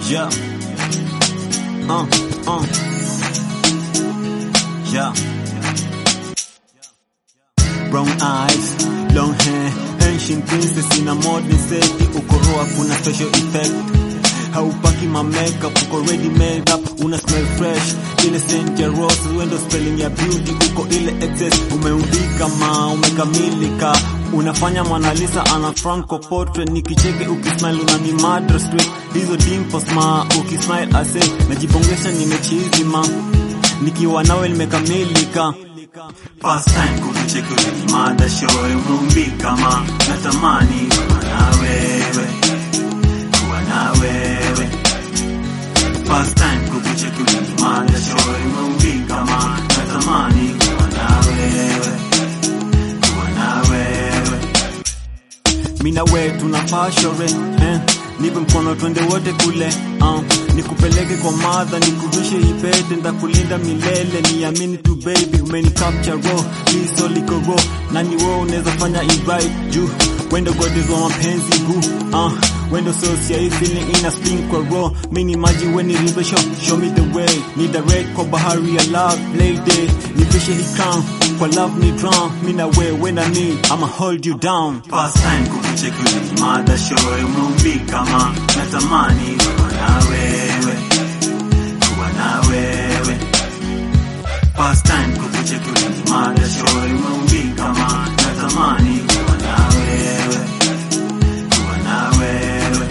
Yeah. Uh, uh. Yeah. Brown eyes, long hair, ancient princess in a modern state. Ukoroa kuna special effect. Haupaki ma makeup, uko ready made up, una smell fresh. Ile scent ya rose, wendo spelling ya beauty, uko ile excess. Umeumbika ma, umekamilika. Unafanya Mona Lisa ana Franco portrait, nikicheke ukismile unani murder straight. Hizo dimples ma, ukismile ase, najibongesha nimechizi ma. Nikiwa nawe nimekamilika. First time kukucheki ulinimada show umeumbika ma natamani kuwa na wewe kuwa na wewe First time kukucheki ulinimada show umeumbika ma natamani kuwa na wewe kuwa na wewe Mina we tunafaa shore eh. Nipe mkono twende wote kule uh. Nikupeleke kwa madha nikuvishe ipete ndakulinda milele niamini tu baby umeni capture raw liso liko raw nani wewe unaweza fanya it right juu wendo goddess wa mapenzi boo uh. Wendo sosia hii feeling ina spin kwa raw mini maji weni river show show me the way ni direct kwa bahari ya love lady nivishe hii crown kwa love ni drown mina we when I need I'ma hold you down First time kukucheki ulinimada show umeumbika ma natamani kuwa na wewe kuwa na wewe First time kukucheki ulinimada show umeumbika ma natamani kuwa na wewe kuwa na wewe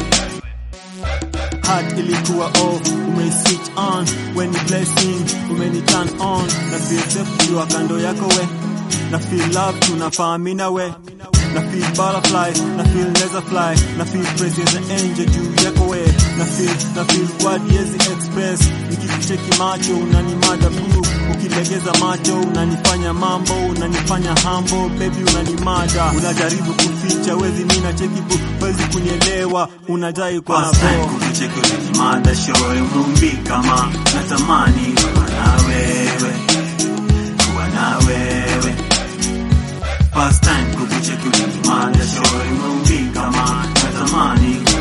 heart ilikuwa off umei switch on when ni blessing umeni turn on na feel safe kuwa kando yako we na feel love tunafahamina we na feel butterfly na feel laser fly na feel praise as an angel juu yako we na feel na feel word yezi express nikikucheki macho unanimada blue ukilegeza macho unanifanya mambo unanifanya hambo baby unanimada unajaribu kuficha wezi mina cheki bu wezi kunielewa unadai kwa First time nabo kukucheki ulinimada show umeumbika ma natamani kuwa na wewe kuwa na wewe First time kukucheki ulinimada show umeumbika ma natamani